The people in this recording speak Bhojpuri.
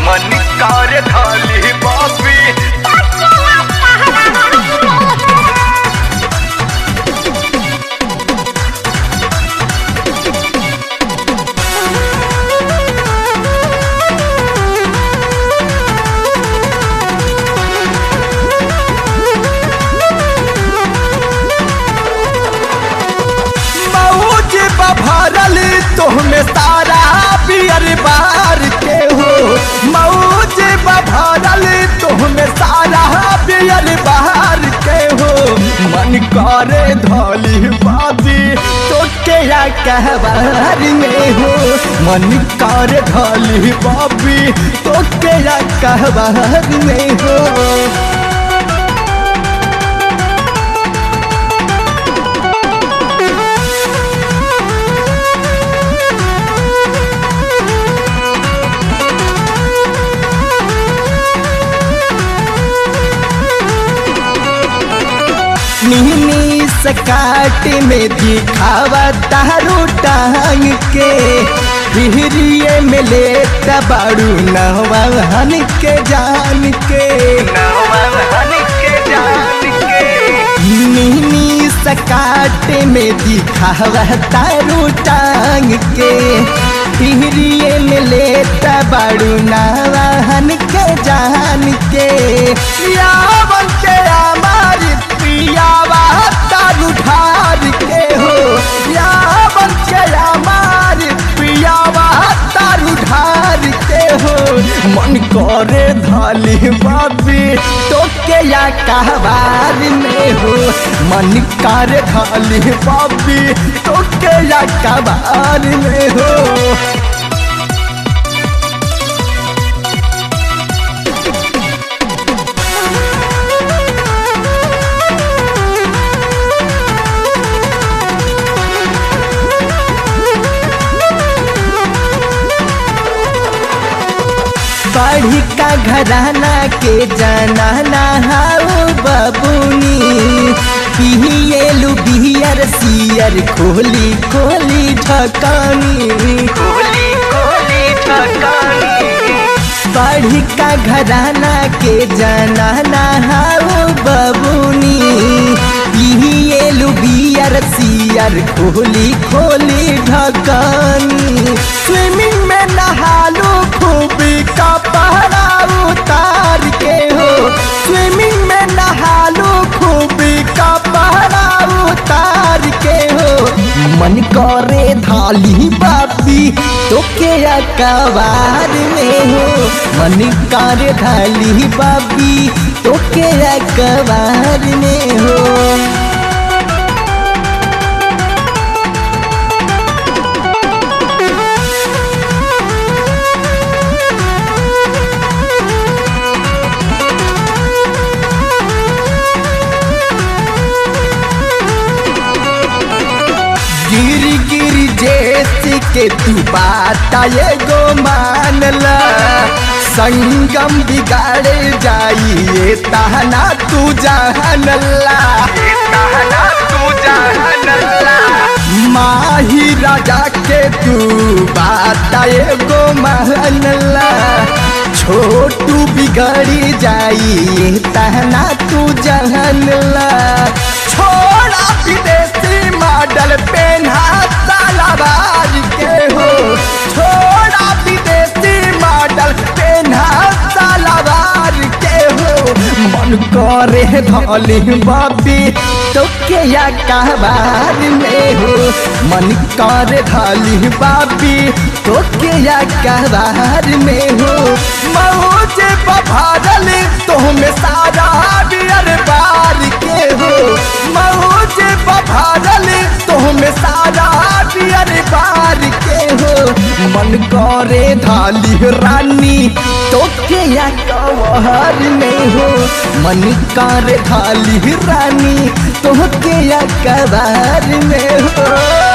मन कार्य थाली बाबी मौज भरल तोहमे सारा पियर बार के हो मौज भरल तोहमे सारा पियर बार के हो मन करे धली बाबी तो के या कहबार में हो मन करे धली बाबी तो के या कहबार में हो मिनी सकाट में दिखावा तारू टांग के हिरिये में ले बाड़ू नवान के जान के नवन के जान के मिनी सकाट में दिखावा तारू टांग के हिरिये में ले बाड़ू नवान के जान के यावन के हमारी पियावा तारू ढार के हो यावन के हमारी पियावा तारू ढार के हो मन करे धाली बाबी तो के या कहबार में हो मन करे धाली बाबी तो के या कहबार में हो बढ़ी का घराना के जाना ना हाउ बबुनी पिए लुबियर सियर खोली खोली ढकानी कोली कोली ठकानी बढ़ी का घराना के जाना ना हाउ बबुनी पिए लुबियर सियर खोली खोली ढकानी स्विमिंग में नहालू खूबी का पहरा उतार के हो स्विमिंग में नहालू खूबी का पहरा उतार के हो मन करे धाली बाबी तो के अकबार में हो मन करे धाली बाबी तो के अकबार में हो गिर गिर जैसे के तू बात एगो मानला संगम बिगाड़े जाइए तहना तू जानला कहना तू जानला माही राजा के तू बात एगो मानला छोटू बिगड़ी जाइए तहना तू जानला छोड़ा विदेशी मॉडल पेन्हा सालाबाज के हो छोड़ा विदेशी मॉडल पेन्हा सालाबाज के हो मन करे धली बाबी तो के या कहबार में हो मन करे धली बाबी तो के या कहबार में हो मौज बभारल तुहमें सारा बियर बार के हो मौज बभारल तुहमें सारा बियर बार के हो मन करे धाली रानी तो के या कवहर में हो मन करे धाली रानी तो के या कबार में हो